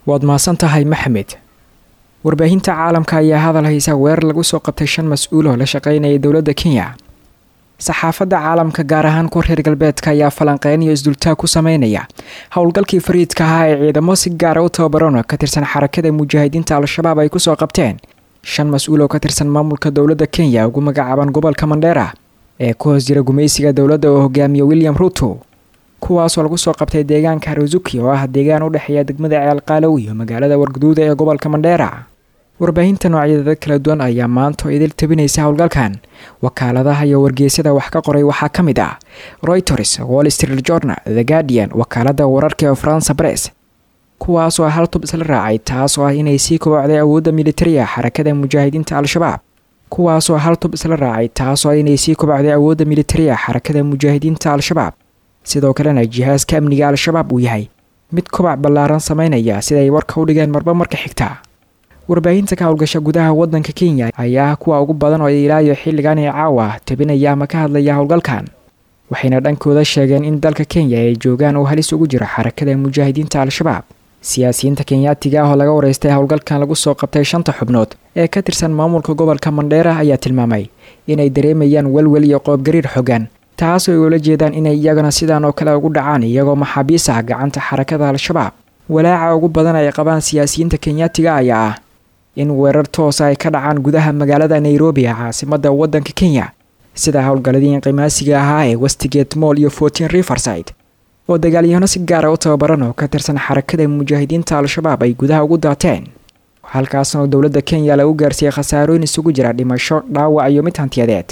waad mahadsan tahay maxamed warbaahinta caalamka ayaa hadal haysa weerar lagu soo qabtay shan mas-uul oo la shaqeynaya dowladda kenya saxaafadda caalamka gaar ahaan kuwa reer galbeedka ayaa falanqeyn iyo isdultaag ku sameynaya howlgalkii fariidka ahaa ee ciidamo si gaara u tababaran oo ka tirsan xarakada mujaahidiinta al-shabaab ay kusoo qabteen shan mas-uul oo ka tirsan maamulka dowladda kenya ugu magacaaban gobolka mandheera ee ku hoos jira gumaysiga dowladda oo hogaamiya william ruto kuwaasoo lagu soo qabtay deegaanka haruzuki oo ah deegaan u dhexeeya degmada ceelqaalow iyo magaalada warguduuda ee gobolka mandheera warbaahinta noocyadada kala duwan ayaa maanta oo idil tabinaysa howlgalkan wakaaladaha iyo wargeysyada wax ka qoray waxaa ka mid ah royters wall street journal the guardian wakaalada wararka ee faransa bress kuwaasoo hal tub isla raacay taas oo ah inay sii kobocday awoodda militariga xarakada mujaahidiinta al-shabaab kuwaasoo hal tub isla raacay taasoo ah inay sii kobocday awoodda militariga xarakada mujaahidiinta al-shabaab sidoo kalena jihaaska amniga al-shabaab uu yahay mid kobac ballaaran sameynaya siday warka u dhigeen marba marka xigta warbaahinta ka howlgasha gudaha wadanka kenya ayaa ah kuwa ugu badan oo ilaayo xilligan ee caawa tabinaya ama ka hadlaya howlgalkan waxayna dhankooda sheegeen in dalka kenya ay joogaan oo halis ugu jiro xarakada mujaahidiinta al-shabaab siyaasiyiinta kenyaatiga ah oo laga wareystay howlgalkan lagu soo qabtay shanta xubnood ee ka tirsan maamulka gobolka mandheera ayaa tilmaamay inay dareemayaan welwel iyo qoobgariir xogan taas oo ay ula jeedaan inay iyagana sidaan oo kale ugu dhacaan iyagoo maxaabiis ah gacanta xarakada al-shabaab walaaca ugu badan ay qabaan siyaasiyiinta kenyaatiga ayaa ah in weerar toosa ay ka dhacaan gudaha magaalada nairobi ee caasimada wadanka kenya sida howlgaladii inqimaasiga ahaa ee westigate moll iyo fortin riverside oo dagaalyahano si gaara u tababaran oo ka tirsan xarakada mujaahidiinta al-shabaab ay gudaha ugu daateen halkaasna dowladda kenya lagu gaarsiiyey khasaarooyin isugu jira dhimasho dhaawac iyo mid hantiyadeed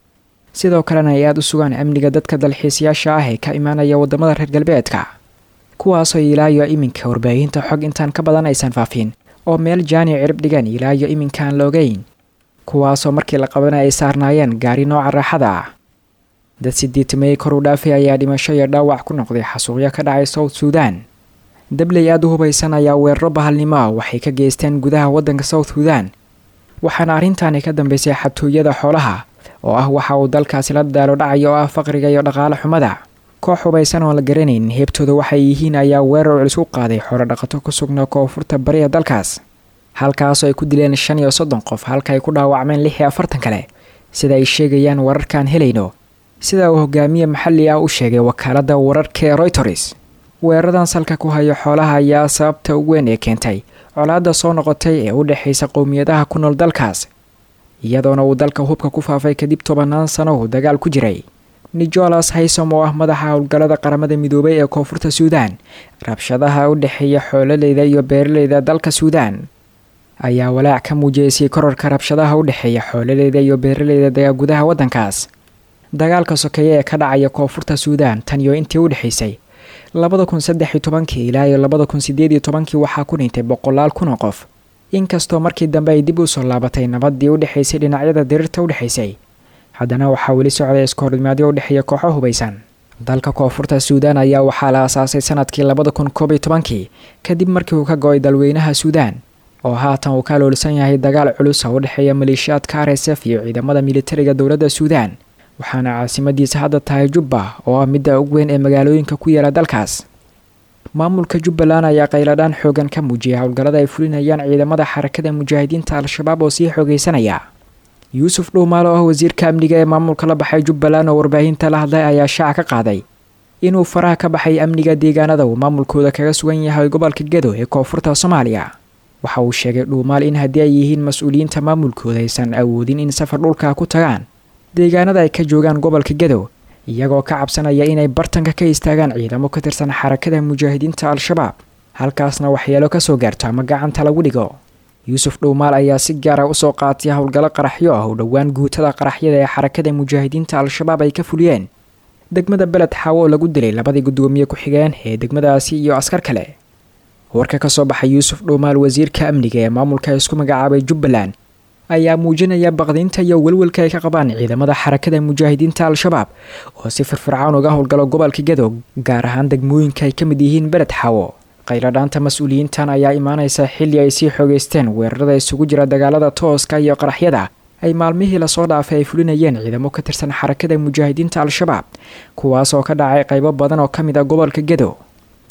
sidoo kalena ay aada u sugaan amniga dadka dalxiisayaasha ah ee ka imaanaya wadamada reer galbeedka kuwaasoo ilaayo iminka warbaahinta xog intaan ka badan aysan faafin oo meel jaani cirib dhigan ilaayo iminkaan la ogeyn kuwaasoo markii la qabanay ay saarnaayeen gaari nooca raaxada ah dad sideetamey kor u dhaafay ayaa dhimasho iyo dhaawac ku noqday xasuuqyo ka dhacay south suudan dabley aada u hubaysan ayaa weeraro bahalnimo ah waxay ka geysteen gudaha waddanka south suudan waxaana arrintaani ka dambeysay xabtooyada xoolaha oo ah waxa uu dalkaasi la daalo dhacay oo ah faqriga iyo dhaqaale xumada koox hubaysan oon la garanayn heebtooda waxay yihiin ayaa weerar culis u qaaday xoolo dhaqato ku sugnaa koonfurta bariga dalkaas halkaasoo ay ku dileen shan iyo soddon qof halka ay ku dhaawacmeen lix iyo afartan kale sida ay sheegayaan wararkaan helayno sida uu hogaamiye maxalli ah u sheegay wakaaladda wararka ee royters weeraradan salka ku hayo xoolaha ayaa sababta ugu weyn ee keentay colaadda soo noqotay ee u dhexaysa qowmiyadaha ku nool dalkaas iyadoona uu dalka hubka ku faafay kadib tobannaan sano uu dagaal ku jiray nicholas haysom oo ah madaxa howlgallada qaramada midoobay ee koonfurta suudan rabshadaha u dhexeeya xoololeyda iyo beeraleyda dalka suudan ayaa walaac ka muujiyeysay korarka rabshadaha u dhexeeya xoololeyda iyo beeraleyda dagaa gudaha waddankaas dagaalka sokeeye ee ka dhacaya koonfurta suudan tan iyo intii u dhexaysay labada kun saddex iyo tobankii ilaa iyo labada kun sideed iyo tobankii waxaa ku dhintay boqolaal kun oo qof inkastoo markii dambe ay dib u soo laabatay nabadii u dhexaysay dhinacyada diriirta u dhexaysay haddana waxaa weli socday iskohorimaadyo u dhexeeya kooxo hubaysan dalka koonfurta suudan ayaa waxaa la aasaasay sanadkii labada kun koob iyo tobankii kadib markii uu ka go-ay dalweynaha suudan oo haatan uu ka aloolsan yahay dagaal culus oo u dhexeeya maleeshiyaadka r s f iyo ciidamada militariga dowladda suudan waxaana caasimadiisa hadda tahay jubba oo ah midda ugu weyn ee magaalooyinka ku yaala dalkaas maamulka jubbaland ayaa qayladhaan xoogan ka muujiyay howlgallada ay fulinayaan ciidamada xarakada mujaahidiinta al-shabaab oo sii xoogeysanaya yuusuf dhuumaal oo ah wasiirka amniga ee maamulka la baxay jubbaland oo warbaahinta la hadlay ayaa shaaca ka qaaday inuu faraha ka baxay amniga deegaanada uu maamulkooda kaga sugan yahay gobolka gedo ee koonfurta soomaaliya waxa uu sheegay dhuumaal in haddii ay yihiin mas-uuliyiinta maamulkooda aysan awoodin in safar dhulka ku tagaan deegaanada ay ka joogaan gobolka gedo iyagoo ka cabsanaya inay bartanka ka istaagaan ciidamo ka tirsan xarakada mujaahidiinta al-shabaab halkaasna waxyeelo kasoo gaarto ama gacanta lagu dhigo yuusuf dhuumaal ayaa si gaara usoo qaatay howlgallo qaraxyo ah oo dhowaan guutada qaraxyada ee xarakada mujaahidiinta al-shabaab ay ka fuliyeen degmada beled xaawo oo lagu dilay labadii gudoomiye ku-xigeen ee degmadaasi iyo askar kale warka kasoo baxay yuusuf dhuumaal wasiirka amniga ee maamulka isku magacaabay jubbaland ayaa muujinaya baqdiinta iyo welwelka ay ka qabaan ciidamada xarakada mujaahidiinta al-shabaab oo si firfircoon uga howlgalo gobolka gedo gaar ahaan degmooyinka ay ka mid yihiin beled xaawo qayladhaanta mas-uuliyiintan ayaa imaanaysa xilli ay sii xoogeysteen weerarada isugu jira dagaalada tooska iyo qaraxyada ay maalmihii lasoo dhaafay ay fulinayeen ciidamo ka tirsan xarakada mujaahidiinta al-shabaab kuwaas oo ka dhacay qaybo badan oo ka mid a gobolka gedo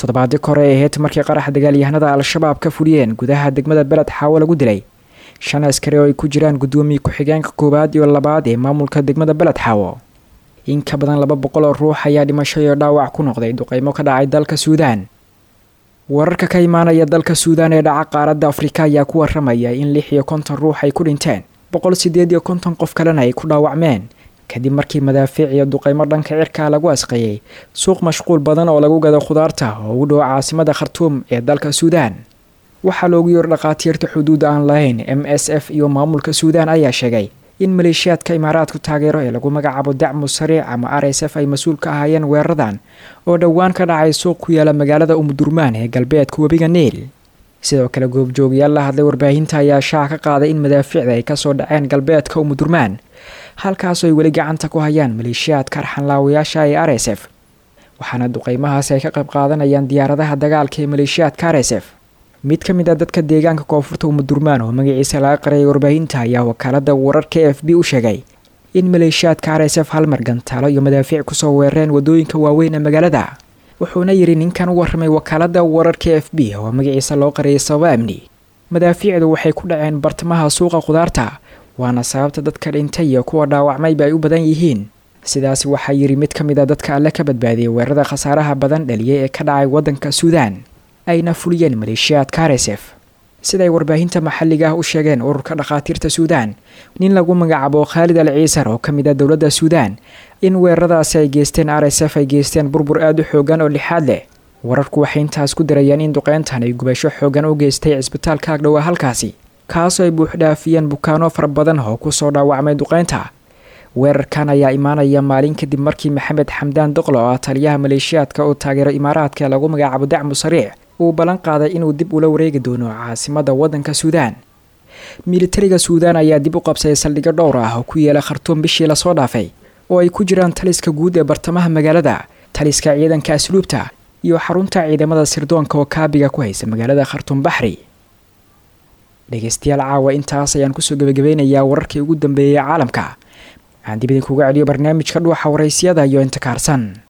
toddobaadii kore ee ahayd markii qarax dagaalyahanada al-shabaab ka fuliyeen gudaha degmada beled xaawo lagu dilay shan askari oo ay ku jiraan guddoomiye ku-xigeenka koowaad iyo labaad ee maamulka degmada beled xaawo in ka badan laba boqol oo ruux ayaa dhimasho iyo dhaawac ku noqday duqeymo ka dhacay dalka suudaan wararka ka imaanaya dalka suudaan ee dhaca qaaradda afrika ayaa ku waramaya in lix iyo konton ruux ay ku dhinteen boqol sideed iyo konton qof kalena ay ku dhaawacmeen kadib markii madaafiic iyo duqeymo dhanka cirkaa lagu asqeeyey suuq mashquul badan oo lagu gado khudaarta oo ugu dhow caasimada khartuum ee dalka suudaan waxaa loogu yeero dhakhaatiirta xuduud aan lahayn m s f iyo maamulka suudaan ayaa sheegay in maleeshiyaadka imaaraadku taageero ee lagu magacaabo dacmu sariic ama r s f ay mas-uul ka ahaayeen weeraradan oo dhowaan ka dhacay suuq ku yaala magaalada umudurmaan ee galbeedka webiga niil sidoo kale goobjoogayaal la hadlay warbaahinta ayaa shaaca ka qaaday in madaafiicda ay kasoo dhaceen galbeedka umudurmaan halkaasoo ay weli gacanta ku hayaan maleeshiyaadka arxanlaawayaasha ee r s f waxaana duqeymahaasi ay ka qayb qaadanayaan diyaaradaha dagaalka ee maleeshiyaadka r s f mid ka mid a dadka deegaanka koonfurta umudurmaan oo magaciisa laga qarayay warbaahinta ayaa wakaalada wararka e f b u sheegay in maleeshiyaadka r s f halmar gantaalo iyo madaafiic kusoo weerareen wadooyinka waaweyn ee magaalada wuxuuna yidhi ninkan u warramay wakaalada wararka e f b oo magaciisa loo qarayay sababo amni madaafiicdu waxay ku dhaceen bartamaha suuqa khudaarta waana sababta dadka dhintay iyo kuwa dhaawacmayba ay u badan yihiin sidaasi waxaa yidhi mid ka mid a dadka alle ka badbaadiyay weerarada khasaaraha badan dhaliyay ee ka dhacay waddanka suudaan ayna fuliyeen maleeshiyaadka r s f siday warbaahinta maxalliga ah u sheegeen ururka dhakhaatiirta suudaan nin lagu magacaabo khaalid al ciisar oo ka mid ah dowladda suudaan in weeraradaasi ay geysteen r s f ay geysteen burbur aada u xoogan oo lixaad leh wararku waxay intaas ku darayeen in duqeyntan ay gubasho xoogan u geystay cisbitaalka agdhowa halkaasi kaasoo ay buuxdhaafiyeen bukaano fara badan oo kusoo dhaawacmay duqeynta weerarkan ayaa imaanaya maalin kadib markii maxamed xamdaan doqlo oo ah taliyaha maleeshiyaadka oo taageero imaaraadka ee lagu magacaabo dacmu sariic uu ballan qaaday inuu dib ula wareegi doono caasimada waddanka suudaan militariga suudaan ayaa dib u qabsaday saldhigyo dhowr ah oo ku yeela khartuum bishii lasoo dhaafay oo ay ku jiraan taliska guud ee bartamaha magaalada taliska ciidanka asluubta iyo xarunta ciidamada sirdoonka oo kaabiga ku haysa magaalada khartuum baxri dhegeystayaal caawa intaas ayaan kusoo gebagabeynayaa wararkii ugu dambeeyay caalamka aan dib idinkuga celiyo barnaamijka dhuuxa waraysyada iyo intikaarsan